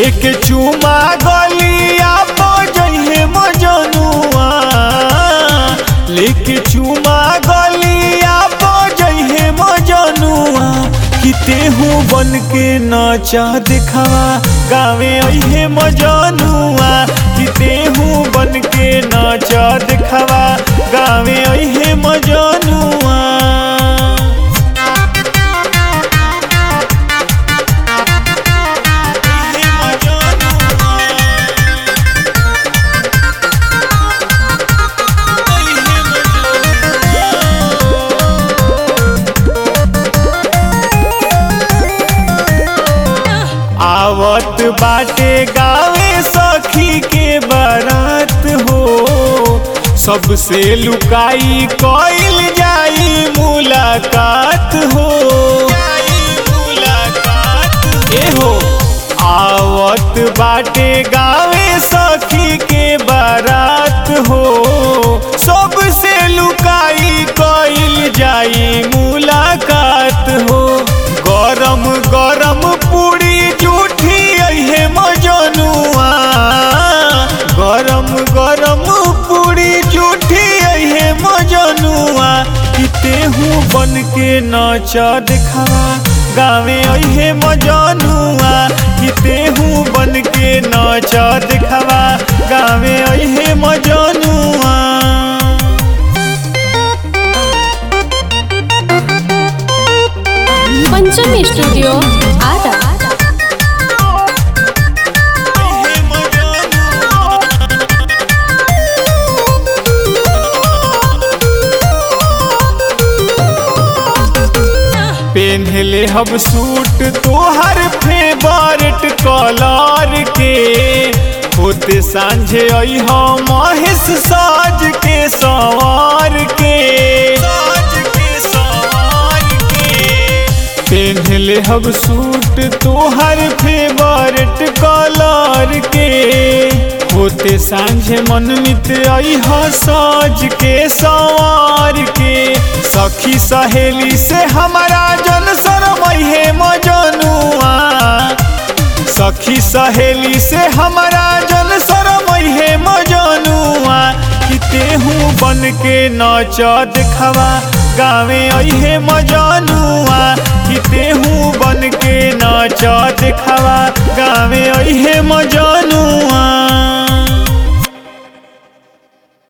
लेके चुमा गलिया बजहे मजनुआ लेके चुमा गलिया बजहे मजनुआ किते हूँ बन के नाचा दिखावा गावे अहे मजनुआ किते हूँ बन के नाचा दिखावा गावे अहे मजनुआ आवत बाटे गावे सखी के बारात हो सबसे लुकाई कइल जाई मुलाकात हो ए हो आवत बाटे गावे सखी के बारात हो सबसे लुकाई कइल जाई मुलाकात हो गरम गरम पूरी जूठी अहे मजनुआ गरम गरम पूरी जूठी अहे मजनुआ किते हूँ बन के नाचा दिखावा गावे अहे मजनुआ किते हूँ बन के नाचा दिखावा गावे अहे मजनुआ पंचमी स्टूडियो आरा पेन्हले हम सूट तोहर फेवरेट कलर के होते सांझे अह महेश साज के सवार के पेन्हले हम सूट तोहर फेवरेट कलर के होते सांझे मनमित अह साज के सवार के सखी सहेली से हमारा जन शरमहे मजनुआ सखी सहेली से हमारा जन शरमहे मजनुआ किते हूँ बन के नाचा दिखावा गावे अहे मजनुआ किते हूँ बन के नाचा दिखा